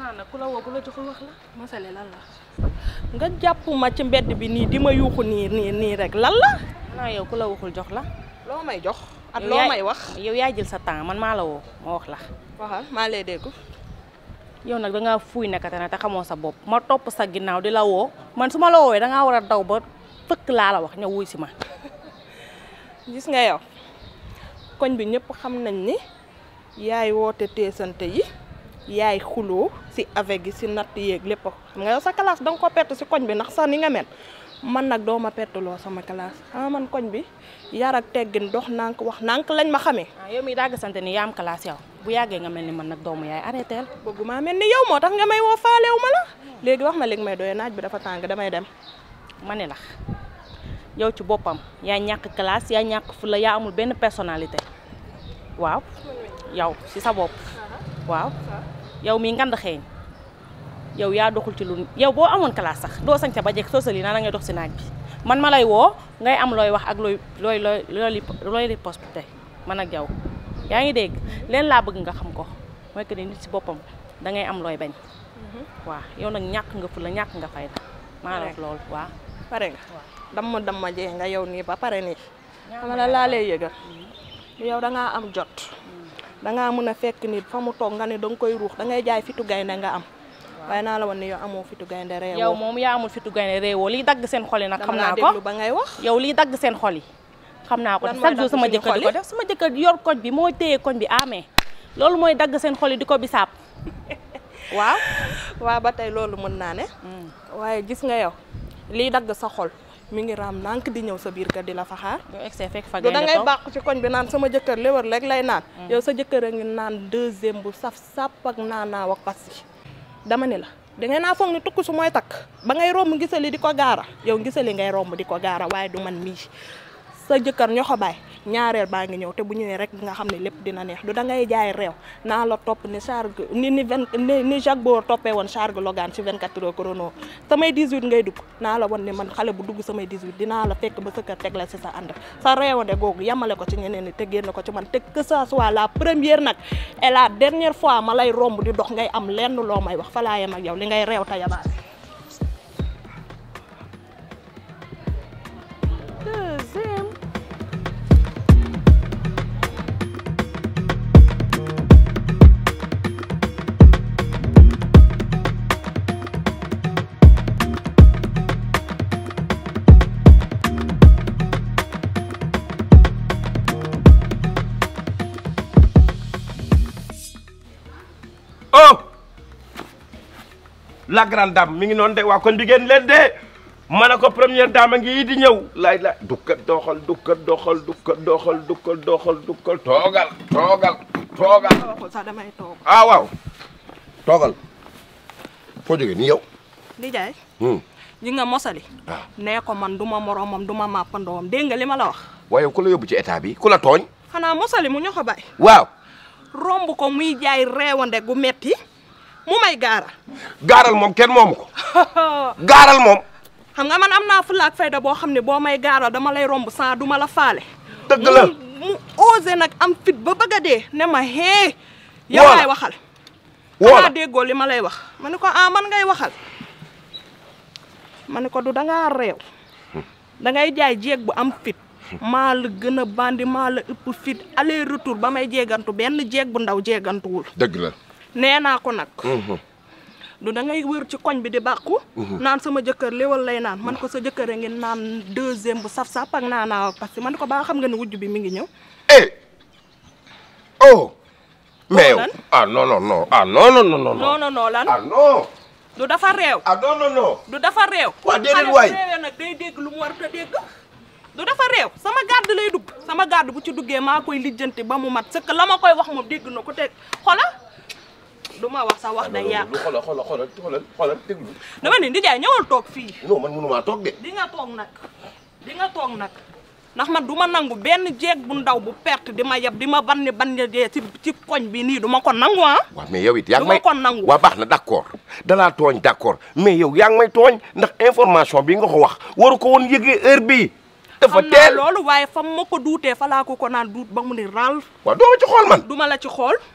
xanaa ku la woo ku la joxul wax la mosale lan la nga jàpp ma ci mbedd bi nii di ma yuuxu nii nii nii rek lan la xanaa yow ku la waxul jox la loo may jox ak Yow loo yaay- may wax yow yaa jël sa temps man maa la woo ma wax la waxal maa lay dégg yow nag dangaa fuuy nekkate na te xamoo sa bopp ma topp sa ginnaaw di la woo man su ma la woowee dangaa war a daw ba fëkk laa la wax ñëw wuy si ma gis nga yow koñ bi ñëpp xam nañ ni yaay woote teesante yi yaay xuloo si avec gi si natt yeeg lépp xam nga yow sa classe danga ko perte si koñ bi ndax sax ni nga mel man nag doo ma perte loo sama classe ah man koñ bi yar ak teggin dox nànk wax nànk lañ ma xamee ah yow mi dagg sante ni yaa am classe yow bu yàggee nga mel ni man nag doomu yaay arrêté bëgguma mel ni yow moo tax nga may woo faalew ma la léegi wax ma léegi may doyee naaj bi dafa tàng damay dem ma ne la yow ci boppam yaa ñàkk classe yaa ñàkk fu la yaa amul benn personnalité waaw yow ci sa bopp waaw yow mi ngand xeeñ yow yaa doxul ci lu yow boo amoon classe sax doo sañ sa ba jekk soo sali naa da ngay dox si naaj bi man ma lay woo ngay am looy wax ak looy looy looy looy looy riposte man ak yow yaa ngi dégg leen laa bëgg nga xam ko mooy que ni nit si boppam da ngay am looy bañ waaw yow nag ñàkk nga fu la ñàkk nga fayda maa la wax loolu waaw pare nga damma damma jee nga yow nii ba pare nii xama la laa lay yëgal yow dangaa am jot dangaa mën a fekk nit fa mu toog nga ne danga koy ruux dangay jaay fitu gaynde nga am waaye naa la woon ne yow amoo fitu gaynde réewoo yow moom yaa amul fitu gaynde réewoo liy dagg seen xol yi nag xam dama naa laa ko déglu ba ngay wax yow liy dagg seen xol yi xam naa ko Lan mooy chaque jour dagg sama suñu jëkkër xol di ko yi? def sama jëkkër yor koñ bi moo téye koñ bi amee loolu mooy dagg seen xol yi di ko bisaab waaw waa ba tey loolu mën naa ne waaye gis nga yow liy dagg sa xol mi ngi raam nànk di ñëw sa biir kër di la fa xaar yow egsee fekk fa du da gaynde ngay toog bàq ci koñ bi naan sama jëkkër léwar rek lay naan yow sa jëkkër a ngi naan deuxième bu saf sàpp ak naanaaw ak pasi dama ne la da ngay naa foog ni tukk su mooy takk ba ngay romb ngisali di ko gaara yow ngisali ngay romb di ko gaara waaye du man mii sa jëkkër ñoo ko baay ñaareel baa ngi ñëw te bu ñëwee rek nga xam ne lépp dina neex du da ngay jaay réew naa la topp ni charge ni ni vingt ni ni Jacques Boor toppee woon charge Logan ci 24 heures chrono samay 18 ngay dugg naa la wan ne man xale bu dugg samay 18 dinaa la fekk ba sa kër teg la ci sa ànd sa réewande googu yamale ko ci ñeneen ñi te génn ko ci man te que ça soit la première nag et la dernière fois ma lay romb di dox ngay am lenn loo may wax fa laa yem ak yow li ngay réew te yabaale deuxième oh la grande dame mi ngi noonu de waa kon bi ngeen leen de ma ne ko première dame a ngi di ñëw laay la dukkat doxal dukkat doxal dukkat doxal dukkat doxal dukkat toogal toogal toogal waxul sax damay toog ah waaw toogal foo jógee ni yow di jaay hmm. ji nga mosali waaw nee ko man du ma moromam du ma màppandoom dégg nga li ma la wax waaye ku la yóbbu ci état bi ku la tooñ xanaa mosali mu ñoo ko bay waaw romb ko muy jaay reewande gu metti mu may gaara gaaral moom kenn moomu ko gaaral moom xam nga man am naa fulla ak fayda boo xam ne boo may gaaral dama lay romb sans du ma la faale dëgg la mu mu osé nag am fit ba bëgg a dee ne ma hee yow Woo la. laay waxal woo xanaa la déggoo li ma lay wax ma ne ko ah man ngay waxal ma ne ko du dangaa réew dangay jaay jéeg bu am fit maa la gën a bandi maa la ëpp fit aller retour ba may jéegantu benn jéeg bu ndaw jéegantuwul dëgg la nee naa ko nag Mhm. du da ngay wër ci koñ bi di bàqu naan sama jëkkër léwal lay naan man ko sa jëkkër a ngi naan deuxième bu saf-saf ak naanaaw parce que man ko baa xam nga ne wujj bi mi ngi ñëw eh oh mais yow lan? ah non non non ah non non non non non non non lan ah non du dafa réew ah non non non du dafa réew Waa, déedéet xale bu waay. réewee nag day dégg lu mu war a dégg du dafa réew sama gàdd lay dugg sama gàdd bu ci duggee maa koy lijjanti ba mu mat sëkk la ma koy wax moom dégg na ko te xola du ma wax sa wax day yàq lu xoolal xoolal xoolal xoolal xoolal déglu dama ne Ndiaye ñëwal toog fii non man mënumaa toog de di nga toog nag di nga toog nag ndax man du ma nangu benn jeeg bu ndaw bu perte di ma yeb di ma banni banni dee ci ci koñ bi nii du ma ko nangu ah waaw mais yow it yaa ngi Du ma may ko nangu. waaw baax na d'accord dalaa tooñ d'accord mais yow yaa ngi may tooñ ndax information bi nga ko wax waru ko woon yëgee heure bii dafa xam naa teel loolu waaye fa ma ko duutee fa laa ko ko naan duut ba mu ni ral waaw doo ma ci xool man du ma la ci xool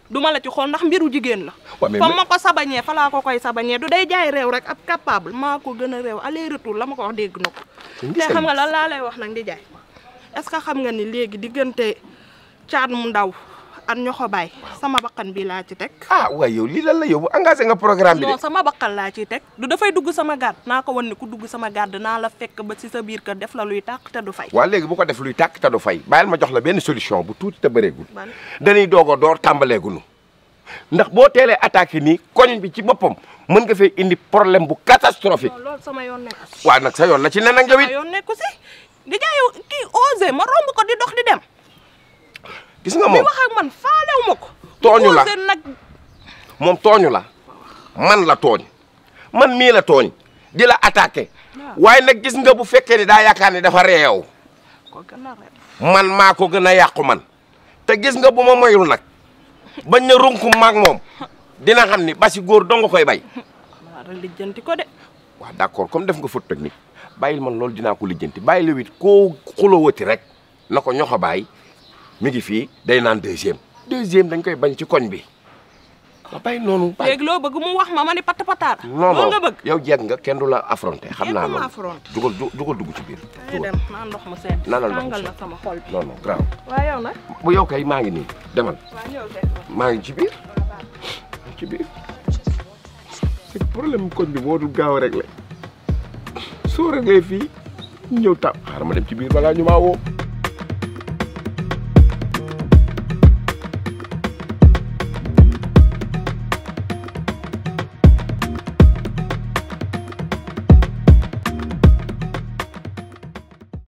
duma la ci xool ndax mbiru jigéen la waaw mais fa ma ko sabañee fa laa ko koy sabañee du day jaay réew rek ab capable maa ko gën a réew aller retour la ma ko wax dégg na ko te xam nga lan laa lay wax nag di jaay est ce que xam nga ni léegi diggante caat mu ndaw ak ñoxo baay sama bakkan bi laa ci teg ah waaye yow lii lan la yow engagé nga programme bi de non sama bakkan laa ciy teg du dafay dugg sama gàdd naa ko wan ne ku dugg sama gàdd naa la fekk ba ci sa biir kër def la luy tàq te du fay waa léegi bu ko def luy tàkk te du fay bàyyil ma jox la benn solution bu tuuti te bëreegul ban dañuy doog a door tàmbaleegunu ndax boo teelee attaqué nii koñ bi ci boppam mën nga fee indi problème bu catastrophique non loolu sama yoon nekku si waaw nag sa yoon la ci nen ak yow sama it yoon nekku si di jaay yow kii osé ma romb ko di dox di dem gis nga di moom wax ak man faalewu ma ko Tooñu la. osé nag moom tooñu la man la tooñ man mii la tooñ di la attaqué waaye nag gis nga bu fekkee ni daa yaakaar ni dafa réew ko gën a reet man maa ko gën a yàqu man te gis nga bu ma moyul nag bañ na runkum maag moom dina xam ni basi góor dong koy bay maa da lijjanti ko de waaw d'accord comme def nga faute technique bàyyil man loolu dinaa ko lijjanti bàyyi la wit koo xulawati rek na ko ñoxo bàyyi mi ngi fii day naan deuxième deuxième dañ koy bañ ci koñ bi ma bàyyi noonu bàyyi léegi loo bëgg mu wax ma ma ni patt pataar non loolu non nga bëgg yow jeeg nga kenn du la affronté xam Kenn naa du ma loolu affronté. dugal du- dugal dugg ci biir ay dugal. dem naan ndox mu sedd Naanal ndox mu tàngal na sedd. sama xol bi non non grave waaye yow nag bu yow kay maa ngi nii demal waa ñëw de maa ngi ci biir ci biir c'est que problème koñ bi moo dul gaaw a réglé soo réglé fii ñu ñëw tàpp xaaral ma dem ci biir balaa ñu maa woo